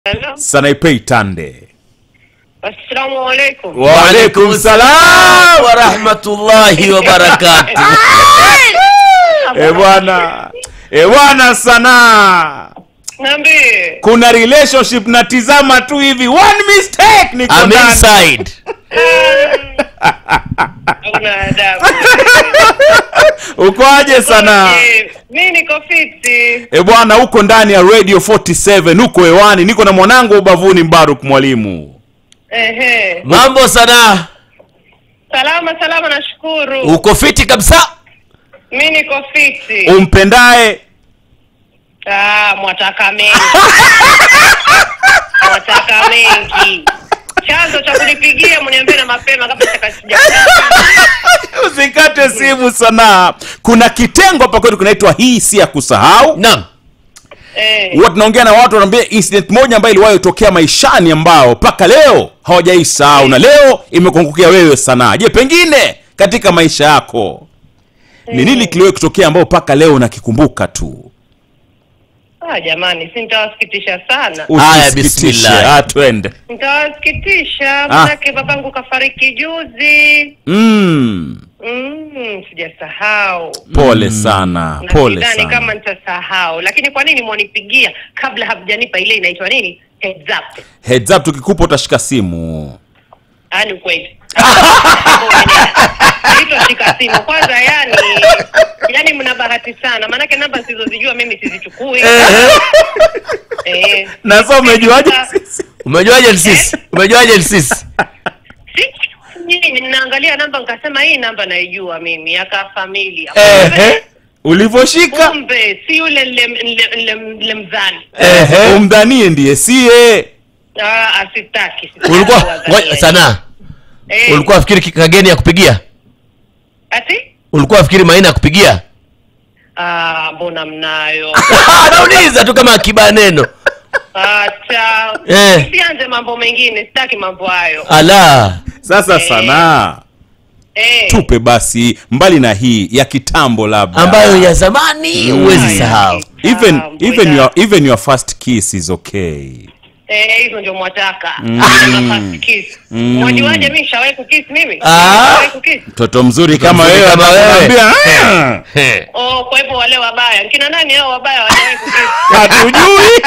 Hello. Sanaipei Tande. Assalamu alaikum. Wa alaikum salam. wa rahmatullahi wa barakatuh. Eh bwana, eh bwana sana. Niambie. Kuna relationship natizama tu hivi, one mistake niko I'm ndani. inside. Una adabu. Ukoaje sana? Eh, Mi niko fiti. Eh bwana, uko ndani ya Radio 47, uko hewani, niko na mwanangu ubavuni Mbaruk mwalimu. Ehe. Mambo sana. Salama salama nashukuru. Uko fiti kabisa? Mi niko fiti. Umpendaye Ah, mwataka mengi. mwataka mengi. Chanzo cha kunipigia mniambie na mapema kabla sijakasija. usikate simu sana. Kuna kitengo hapa kwetu kinaitwa hii si ya kusahau. Naam. Eh. huwa tunaongea na watu wanaambia incident moja ambayo iliwahi tokea maishani ambao mpaka leo hawajaisahau na leo imekuangukia wewe sana je pengine katika maisha yako ni nini kiliwahi kutokea ambao mpaka leo unakikumbuka tu Ah, jamani, si nitawasikitisha sana. Haya, Usisikitishe. bismillah. Ah, twende Nitawasikitisha manake babangu kafariki juzi. mm, Mm, sijasahau. pole sana Na pole sidhani sana kama nitasahau, lakini kwa nini mwanipigia kabla hamjanipa ile inaitwa nini heads up? heads up tukikupa utashika simu Yaani ukweli Sitoshika simu kwanza, yani yani mna bahati sana, maanake namba sizozijua mimi sizichukui. Eh, na sasa umejuaje sisi? Umejuaje ni sisi? Umejuaje ni sisi? si- nyinyi ninaangalia namba nikasema hii namba naijua mimi aka familia Ehe. ulivyoshika kumbe si yule nile- nile- nile- nilemzani Ehe. umdhanie ndiye sie Ah, asitaki sitaki Ulikuwa kuwadhania. ngoja, sana. Eh, Ulikuwa afikiri ki- kageni ya kupigia? ati Ulikuwa afikiri maina ya kupigia? Ah, mbona mnayo Nauliza tu kama akiba neno. acha Eh. sianze mambo mengine sitaki mambo hayo Ala. sasa Eh. sanaa eh. tupe basi mbali na hii ya kitambo labda Ambayo ya zamani huwezi sahau. even Kitambo, even yeah. your even your first kiss is okay Eh, hizo ndio mwataka Mm. First kiss. mwajuaje mi shawahi kukiss mimi Ah. Shawahi kukiss mtoto mzuri kama mzuri wewe kama wewe. anakuambia, "Ah, He. oh kwa hivyo wale wabaya kina nani hao wabaya wajawahi kukiss hatujui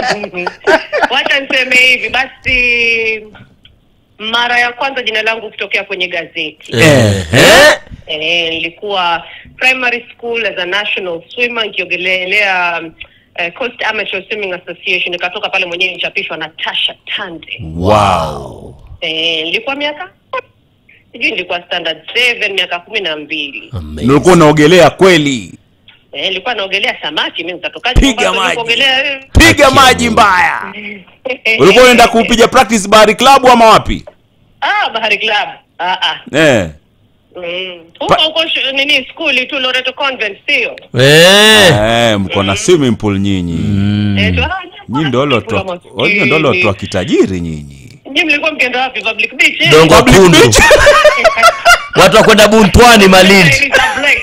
wacha niseme hivi basi mara ya kwanza jina langu kutokea kwenye gazeti Ehe. eh, nilikuwa primary school as a national swimmer nikiogelelea um, eh, Coast Amateur Swimming Association nikatoka pale mwenyewe nichapishwa na Tasha Tande Wow. eh, nilikuwa miaka sijui nilikuwa standard 7 miaka kumi na mbili Amazing. ulikuwa unaogelea kweli eh, nilikuwa naogelea samaki mimi nitatokaje Piga Mombasa maji. kuogelea eh? piga maji mbaya ulikuwa unaenda kupiga practice bahari club ama wapi ah bahari club ah ah eh Mm. huko huko shu- nini skuli tu Loreto Convent sio Eh. eh mko na swimming pool nyinyi Eh, tu, ah, nyinyi ndio kula lotwa maskini. nyinyi ndio lotwa kitajiri nyinyi Nyinyi mlikuwa mkienda wapi public beach eh? Dongo Public kundu. beach. Watu wa kwenda Buntwani Malindi. Elisa Blake.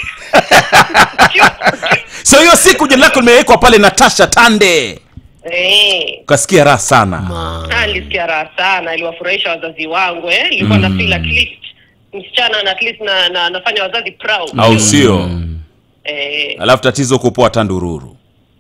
so hiyo siku jina lako limewekwa pale natasha tande Eh. ukasikia raha sana Ah, nilisikia raha sana iliwafurahisha wazazi wangu eh nilikuwa na feel at least msichana na at least na, na nafanya wazazi proud au sio eh alafu tatizo kupoa tandururu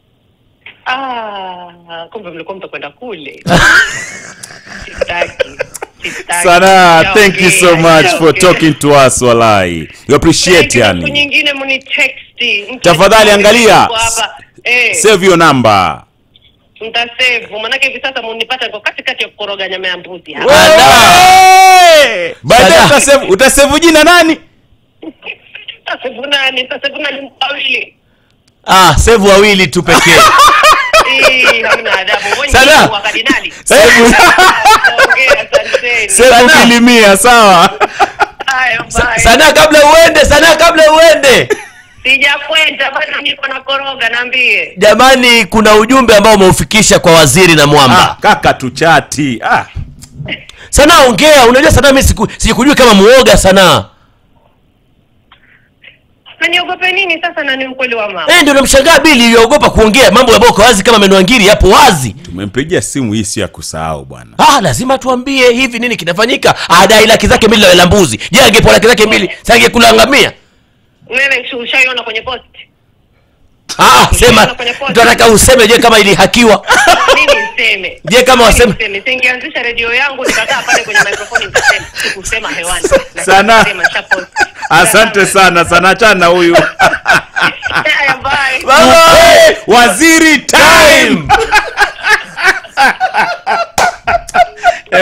ah kumbe mlikuwa mtakwenda kule sitaki sitaki sana thank you so Nishaongea, much for nishaongea. talking to us walai you appreciate Thank you, siku yani nyingine mnitexti Mtu Tafadhali akitaka angalia. niko hapa. eh save your number mtasevu manake hivi sasa munipata niko katikati ya kukoroga nyama ya mbuzi hapa. Hey! baadaye Sana. utasevu utasevu jina nani Mtasevu nani mtasevu nani mawili Ah, sevu wawili tu pekee. Ii, hamna adabu Wewe Sana. ni wa kardinali Sevu- Ongea, asanteni. sevu Sana. kilimia sawa Haya, bye. Sana kabla uende, sana kabla uende. sijakwenda bado niko na koroga naambie Jamani, kuna ujumbe ambao umeufikisha kwa waziri na ah, mwamba. kaka tuchati ah. Sana ongea, unajua sana mimi siku- sikujui kama muoga sana. na niogope nini sasa na ni ukweli wa mama Eh, ndio namshangaa bili yogopa kuongea mambo ambayo kwa wazi kama meno ngiri yapo wazi tumempigia simu hii sio ya kusahau bwana ah lazima tuambie hivi nini kinafanyika adai laki zake mbili la mbuzi je angepoa laki zake mbili sangekulangamia wewe si ushaiona kwenye post ah sema Kwenye post. tunataka useme je kama ilihakiwa mimi niseme Je, kama Mimi waseme- niseme singeanzisha redio yangu nikakaa pale kwenye microphone nikasema sikusema hewani Lakini Sana. nisema nishapost. asante sana sana achana na huyu Haya, bye. waziri time